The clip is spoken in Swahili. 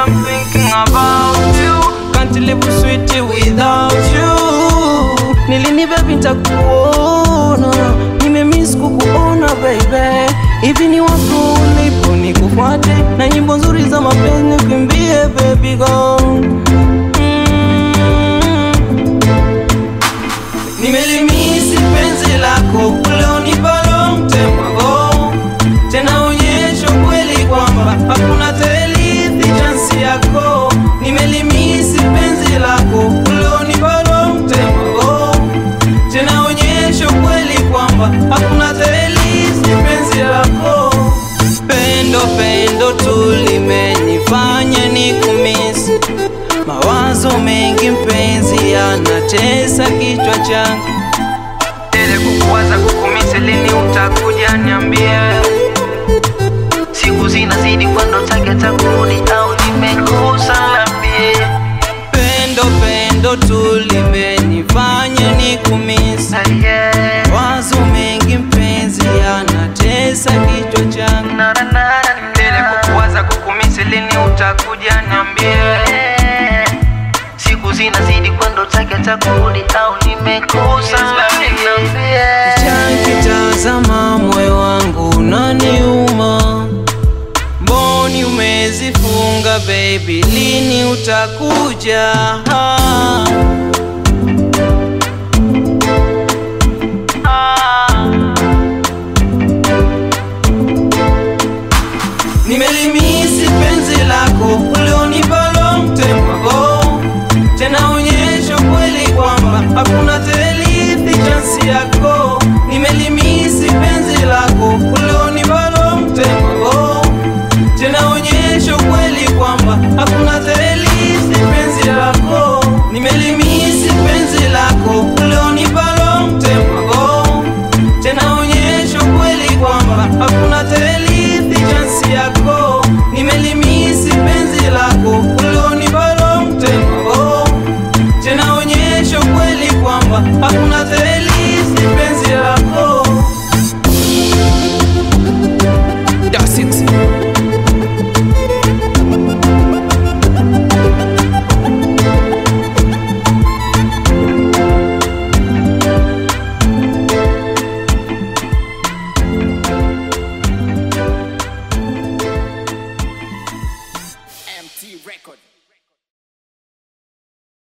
I'm thinking about you. Can't live sweet without you. Nilini baby nitakuona, nimemiss kukuona baby. Hivi ni wapi ulipo nikufuate, na nyimbo nzuri za mapenzi nikimbie baby go. Mm. Nimelimisi penzi lako kule unipa long time ago, tena onyesha kweli kwamba hakuna telithi chansi yako. Nimelimisi penzi lako kule unipa long time ago, tena onyesha kweli kwamba hakuna telithi penzi lako. Pendo pendo tu limenifanya nikumisi Mawazo mengi mpenzi yanatesa kichwa changu Ile kukuwaza kukumisi lini utakuja niambie Siku zinazidi kwenda utaki hata kurudi au nimekosa labie Pendo pendo tu limenifanya nikumisi Mawazo mengi mpenzi yanatesa kichwa changu Ile kukuwaza kukumisi lini utakuja niambie Siku zinazidi kwenda utaki hata kurudi au nimekosa labie Nikitazama moyo wangu unaniuma, mboni umezifunga baby, lini utakuja? Nimelimisi penzi lako